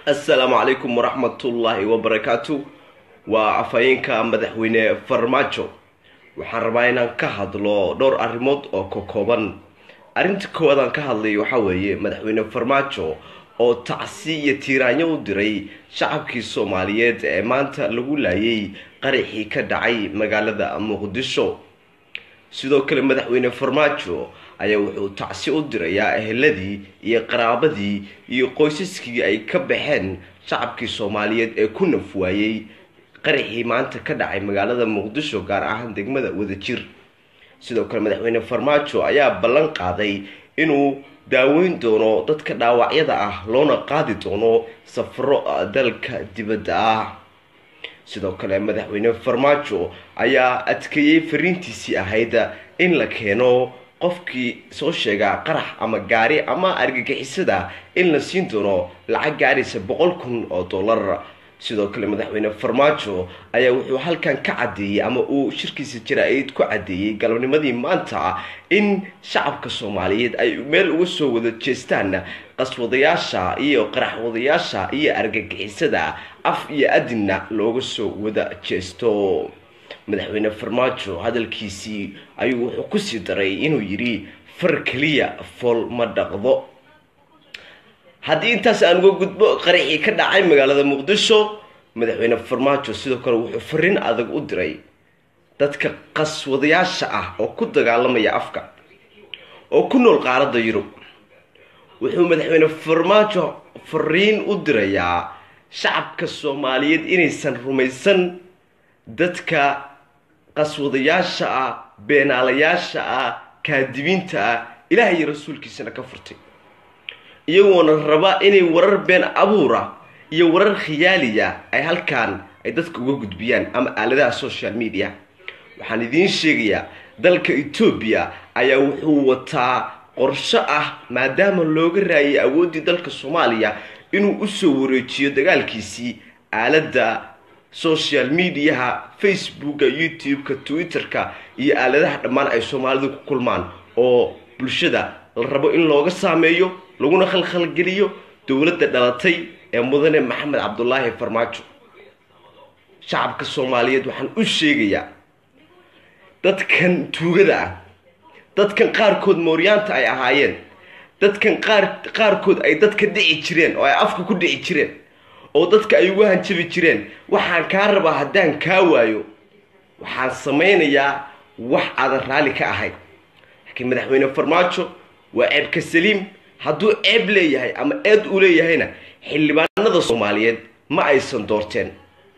assalaamu calaykum waraxmatullaahi wabarakaatu waa afhayeenka madaxweyne farmaajo waxaan rabaa inaan ka hadlo dhowr arrimood oo ka kooban arrinta koowaad aan ka hadlay waxaa weeye madaxweyne farmaajo oo tacsi iyo tiiraanyo u diray shacabkii soomaaliyeed ee maanta lagu laayay qaraxii ka dhacay magaalada muqdisho sidoo kale madaxweyne farmaajo ayaa wuxuu tacsi u dirayaa eheladii iyo qaraabadii iyo qoysaskii ay ka baxeen shacabkii soomaaliyeed ee ku naf waayey qaraxii maanta ka dhacay magaalada muqdisho gaar ahaan degmada wadajir sidoo kale madaxweyne farmaajo ayaa ballan qaaday inuu daaweyn doono dadka dhaawacyada ah loona qaadi doono safaro dalka dibadda ah sidoo kale madaxweyne farmaajo ayaa adkeeyey fariintiisii ahayd in la keeno qofkii soo sheega qarax ama gaari ama argagixisada in la siin doono lacag gaaraysa boqol kun oo dollar sidoo kale madaxweyne farmaajo ayaa wuxuu halkan ka caddeeyey ama uu shirkiisa jaraa-id ku caddeeyey galabnimadii maanta in shacabka soomaaliyeed ay meel uga soo wada jeestaan qaswadayaasha iyo qaraxwadayaasha iyo argagixisada af iyo adinna looga soo wada jeesto madaxweyne farmaajo hadalkiisii ayuu wuxuu kusii daray inuu yidhi far keliya fool ma dhaqdo haddii intaas aan uga gudbo qaraxii ka dhacay magaalada muqdisho madaxweyne farmaajo sidoo kale wuxuu fariin adag u diray dadka qaswadayaasha ah oo ku dagaalamaya afka oo ku nool qaaradda yurub wuxuu madaxweyne farmaajo fariin u dirayaa shacabka soomaaliyeed inaysan rumaysan dadka qaswadayaasha ah beenaalayaasha ah kaadibiinta ah ilaah iyo rasuulkiisana ka furtay iyagoona raba inay warar been abuura iyo warar khiyaaliya ay halkaan ay dadka uga gudbiyaan ama aaladaha social media waxaan idiin sheegayaa dalka etoobiya ayaa wuxuu wataa qorsho ah maadaama looga raayay awooddii dalka soomaaliya inuu usoo wareejiyo dagaalkiisii aaladda social mediaha facebooka youtube-ka twitter-ka iyo aaladaha dhammaan ay soomaalidu ku kulmaan oo bulshada la rabo in looga saameeyo laguna khalkhalgeliyo dowladda dhalatay ee mudane maxamed cabdulaahi farmaajo shacabka soomaaliyeed waxaan u sheegayaa dadkan tuugada ah dadkan qaarkood mooryaanta ay ahaayeen dadkan qaar qaarkood ay dadka dhici jireen oo ay afka ku dhici jireen oo dadka ay ugu hanjabi jireen waxaan kaa rabaa haddaan kaa waayo waxaan samaynayaa wax aadan raalli ka ahayn laakiin madaxweyne farmaajo waa ceebka saliim hadduu ceeb leeyahay ama eed uu leeyahayna xildhibaanada soomaaliyeed ma aysan doorteen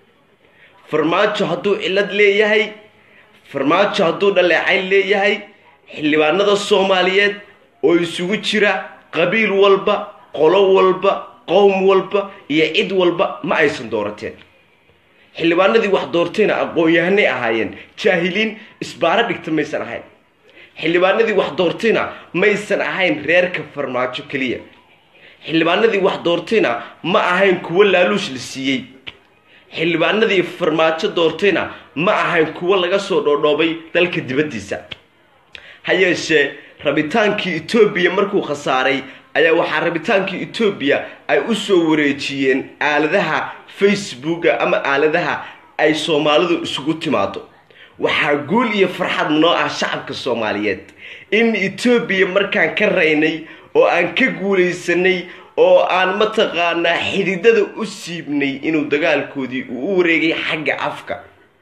farmaajo hadduu cillad leeyahay farmaajo hadduu dhaleecayn leeyahay xildhibaanada soomaaliyeed oo isugu jira qabiil walba qolo walba qowm walba iyo cid walba ma aysan doorateen xildhibaanadii wax doortayna aqoon-yahanay ahaayeen jaahiliin isbaaro dhigta maysan ahayn xildhibaanadii wax doortayna maysan ahayn reerka farmaajo keliya xildhibaanadii wax doortayna ma ahayn kuwo laaluush la siiyey xildhibaanadii farmaajo doortayna ma ahayn kuwo laga soo dhoodhoobay dalka dibaddiisa ha yeeshee rabitaankii etoobiya markuu khasaaray ayaa waxaa rabitaankii etoobiya ay u soo wareejiyeen aaladaha facebooka ama aaladaha ay soomaalidu isugu timaado waxaa guul iyo farxad noo ah shacabka soomaaliyeed in etoobiya markaan ka raynay oo aan ka guulaysanay oo aan mataqaanaa xididada u siibnay inuu dagaalkoodii uu u wareegay xagga afka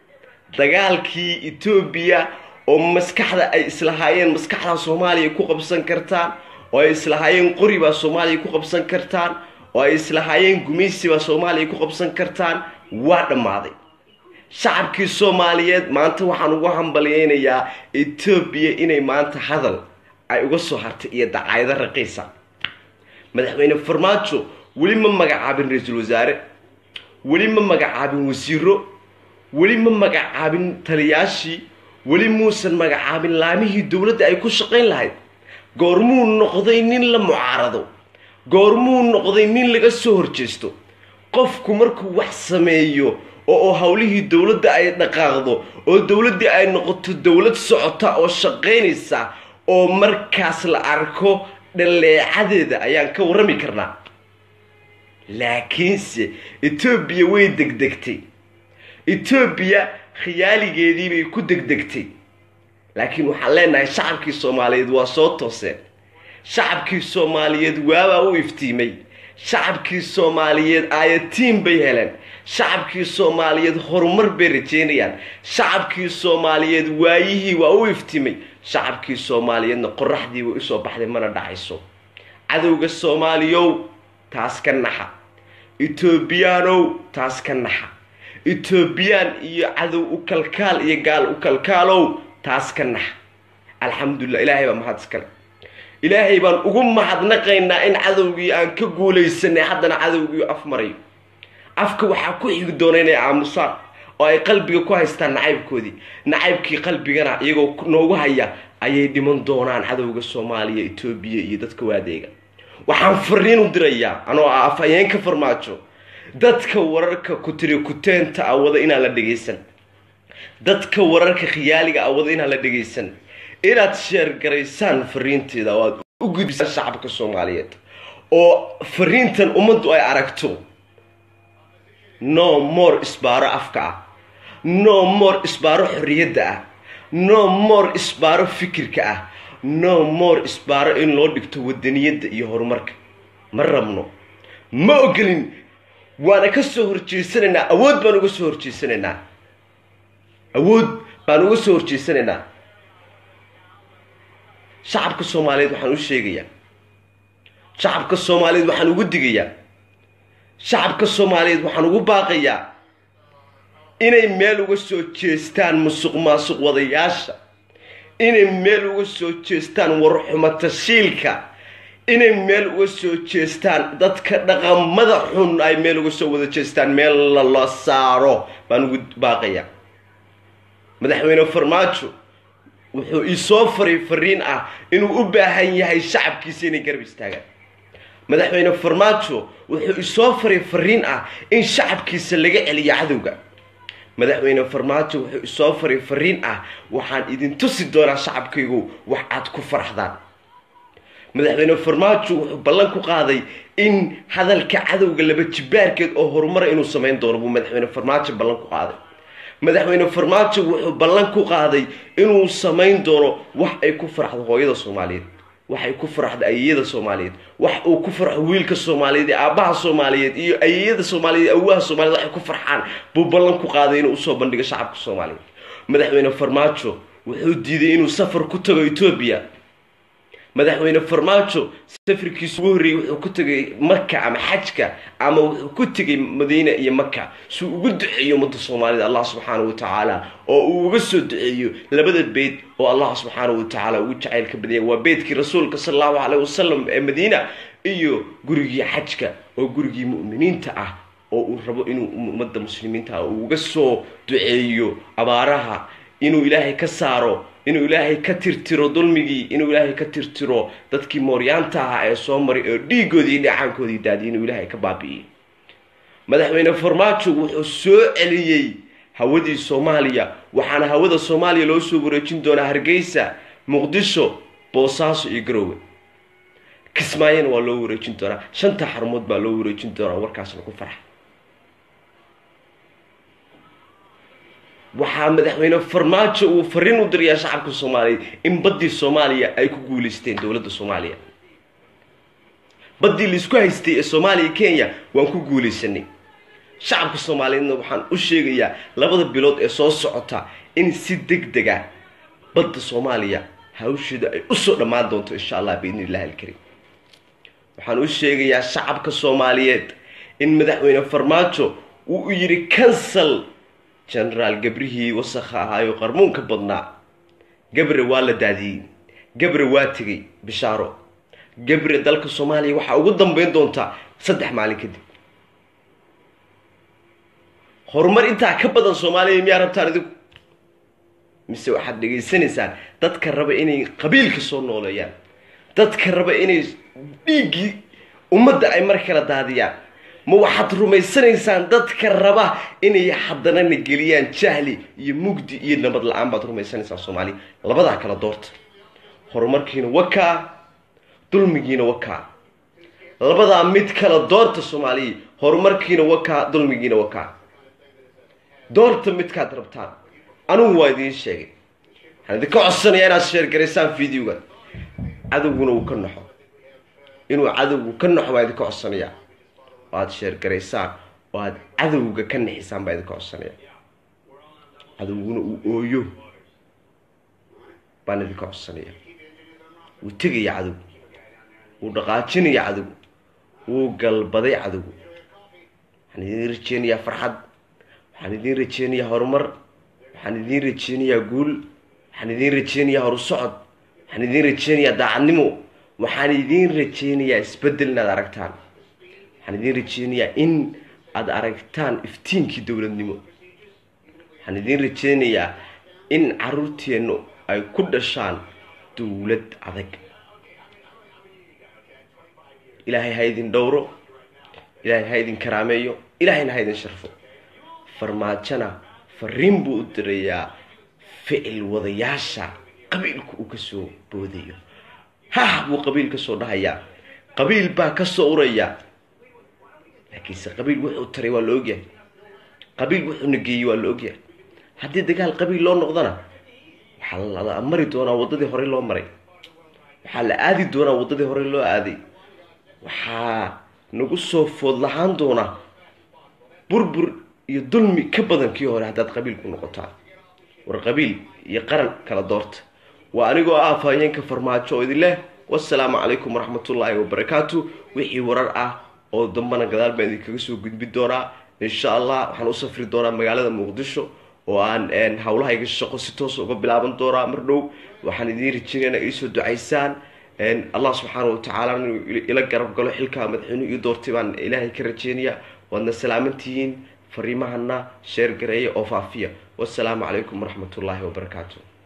dagaalkii etoobiya oo maskaxda ay islahaayeen maskaxdaa soomaaliya ku qabsan kartaan oo ay islahaayeen qori baa soomaaliya ku qabsan kartaan oo ay islahaayeen gumaysi baa soomaaliya ku qabsan kartaan waa dhammaaday shacabkii soomaaliyeed maanta waxaan ugu hambalyeynayaa etoobiya inay maanta hadal ay uga soo hartay iyo dacaydo raqiisa madaxweyne farmaajo weli ma magacaabin ra-iisul wasaare weli ma magacaabin wasiiro weli ma magacaabin taliyaashii weli muusan magacaabin laamihii dowladda ay ku shaqayn lahayd goormuu noqday nin la mucaarado goormuu noqday nin laga soo horjeesto qofku markuu wax sameeyo oo howlihii dowladda ay dhaqaaqdo oo dowladdii ay noqoto dowlad socota oo shaqaynaysa oo markaas la arko dhaleecadeeda ayaan ka warrami karnaa laakiinse etoobiya way degdegtay etoobiya khiyaaligeedii bay ku degdegtay laakiin waxaan leenahay shacabkii soomaaliyeed waa soo tooseen shacabkii soomaaliyeed waabaa u iftiimay shacabkii soomaaliyeed aayatiin bay heleen shacabkii soomaaliyeed horumar bay rajeynayaan shacabkii soomaaliyeed waayihii waa u iftimay shacabkii soomaaliyeedna qoraxdii way usoo baxday mana dhacayso cadowga soomaaliyow taas ka naxa etoobiyaanow taas ka naxa etoobiyaan iyo cadow u kalkaal iyo gaal u kalkaalow taas ka naxa alxamdulilah ilaahay baa mahad iskale ilaahay baan ugu mahadnaqaynaa in cadowgii aan ka guulaysanay haddana cadowgii af marayo afka waxaa ku xigi doona inay aamusaan oo ay qalbiga ku haystaan nacaybkoodii nacaybkii qalbigana iyagoo noogu haya ayay dhiman doonaan cadowga soomaaliya etoobiya iyo dadka waadeega waxaan fariin u dirayaa anoo ah afhayeenka farmaajo dadka wararka kutiri kuteenta ah wada inaan la dhegaysan dadka wararka khiyaaliga ah wada inaan la dhegaysan inaad sheergaraysaan fariinteeda oo aad u gudbisaan shacabka soomaaliyeed oo fariintan ummaddu ay aragto no more isbaaro afka ah no more isbaaro xorriyadda ah no more isbaaro fikirka ah no more isbaaro in loo dhigto wadaniyadda iyo horumarka ma rabno ma ogolin waana ka soo horjeesanaynaa awood baan uga soo horjeesanaynaa awood baan uga soo horjeesanaynaa shacabka soomaaliyeed waxaan u sheegayaa shacabka soomaaliyeed waxaan ugu digayaa shacabka soomaaliyeed waxaan ugu baaqayaa inay meel uga soo jeestaan musuq maasuq wadayaasha inay meel uga soo jeestaan warxumatashiilka inay meel uga soo jeestaan dadka dhaqamada xun ay meel uga soo wada jeestaan meel lala saaro baan ugu baaqayaa madaxweyne farmaajo wuxuu isoo faray fariin ah inuu u baahan yahay shacabkiisa inay garab istaagaan madaxweyne farmaajo wuxuu isoo faray fariin ah in shacabkiisa laga celiyo cadowga madaxweyne farmaajo wuxuu isoo faray fariin ah waxaan idin tusi doonaa shacabkaygu wax aad ku faraxdaan madaxweyne farmaajo wuxuu ballan ku qaaday in hadalka cadowga laba jibaarkeed oo horumara inuu samayn doono buu madaxweyne farmaajo ballan ku qaaday madaxweyne farmaajo wuxuu ballan ku qaaday inuu samayn doono wax ay ku faraxdo hooyada soomaaliyeed wax ay ku faraxdo ayeyada soomaaliyeed wax uu ku farxo wiilka soomaaliyeed ee aabbaha soomaaliyeed iyo ayeyada soomaaliyeed awaha soomaliyeed waxay ku farxaan buu ballan ku qaaday inuu usoo bandhigo shacabka soomaaliyeed madaxweyne farmaajo wuxuu diiday inuu safar ku tago etoobiya madaxweyne farmaajo safarkiisa ugu horreeyey wuxuu ku tegay maka ama xajka ama wuxuu ku tegay madiine iyo maka suu ugu duceeyo ummadda soomaalida allah subxaana wa tacaala oo uu uga soo duceeyo labada beyd oo allah subxaana wa tacaala ugu jacaylka badaya waa beydkii rasuulka sala allahu caleyh wasalam ee madiina iyo gurigii xajka oo gurigii mu'miniinta ah oo uu rabo inuu ummadda muslimiinta ah uu uga soo duceeyo abaaraha inuu ilaahay ka saaro inuu ilaahay ka tirtiro dulmigii inuu ilaahay ka tirtiro dadkii mooryaanta ahaa ee soo maray oo dhiigoodii iyo dhacaankoodii daadiyay inuu ilaahay ka baabi'iyey madaxweyne farmaajo wuxuu soo celiyey hawadii soomaaliya waxaana hawada soomaaliya loo soo wareejin doonaa hargeysa muqdisho boosaaso iyo garowe kismaayona waa loo wareejin doonaa shanta xarumood baa loo wareejin doonaa warkaasna ku farxa waxaa madaxweyne farmaajo uu fariin u dirayaa shacabka soomaaliyeed in baddii soomaaliya ay ku guulaysteen dowladda soomaaliya baddii laisku haystay ee soomaaliya kenya waan ku guulaysanay shacabka soomaaliyeedna waxaan u sheegayaa labada bilood ee soo socota in si deg dega badda soomaaliya hawsheeda ay usoo dhammaan doonto insha allah biidni illahi alkariim waxaan u sheegayaa shacabka soomaaliyeed in madaxweyne farmaajo uu yidhi cancel genaraal gabrihii wasakha ahaayo qarmuunka badnaa gabre waa la daadiyey gabre waa tegay bishaaro gabre dalka soomaaliya waxaa ugu dambeyn doontaa saddex maalin kadib horumar intaa ka badan soomaaliya miyaa rabtaan adigu mise waxaad dhegaysanaysaan dadka raba inay qabiilka soo nooleeyaan dadka raba inay dhiiggii ummadda ay mar kala daadiyaan ma waxaad rumaysanaysaan dadka raba inay haddanana geliyaan jahli iyo mugdi iyo nabad la-aan baad rumaysanaysaan soomaaliya labadaa kala doorta horumarkiina wakaa dulmigiina wakaa labadaa mid kala doorta soomaaliya horumarkiina wakaa dulmigiina wakaa doorta midkaad rabtaan anigu waa idiin sheegay waxaan idinka codsanayaa inaad sheergaraysaan videoga cadowguna uu ka naxo inuu cadowgu ka naxo baa idinka codsanayaa oo aada sheergaraysaan oo aada cadowga ka nixisaan baa idinka codsanaya cadowguna uu ooyo baan idinka codsanaya wuu tegaya cadowgu wuu dhaqaajinaya cadowgu wuu galbaday cadowgu waxaan idiin rajeynayaa farxad waxaan idiin rajeynayaa horumar waxaan idiin rajeynayaa guul waxaan idiin rajeynayaa horusocod waxaan idiin rajeynayaa daacadnimo waxaan idiin rajeynayaa isbeddel inaad aragtaan waxaan idiin rajeynayaa in aada aragtaan iftiinkii dowladnimo waxaan idiin rajeynayaa in caruurteennu ay ku dhashaan dowlad adag ilaahay ha idin dhowro ilaahay ha idin karaameeyo ilaahayna ha idin sharfo farmaajona fariin buu u dirayaa ficil wadayaasha qabiilku uu kasoo boodayo hah buu qabiil kasoo dhahayaa qabiil baa kasoo uraya laakiinse qabiil wuxuu taray waa la ogyahay qabiil wuxuu nageeyey waa la ogyahay haddii dagaal qabiil loo noqdana waxaa la mari doonaa waddadii horey loo maray waxaa la aadi doonaa waddadii horey loo aaday waxaa nagu soo food lahaan doonaa burbur iyo dulmi ka badan kii hore haddaad qabiil ku noqotaan war qabiil iyo qaran kala doorta waa anigoo ah afhayeenka farmaajo oo idin leh wasalaamu calaykum waraxmatullaahi wabarakaatu wixii warar ah oo dambana gadaal baan idinkaga soo gudbin doonaa insha allah waxaan u safri doonaa magaalada muqdisho oo aan hawlahayga shaqo si toosa uga bilaaban doonaa mar dhow waxaan idiin rajinaya ina iisoo ducaysaan allah subxaana watacaala inuu ila garab galo xilkaa madaxweynuhu ii doortay baan ilaahay ka rajeynaya waadna salaamantihiin fariimahana sheer gareeya oo faafiya wasalaamu calaykum waraxmatullaahi wabarakaatu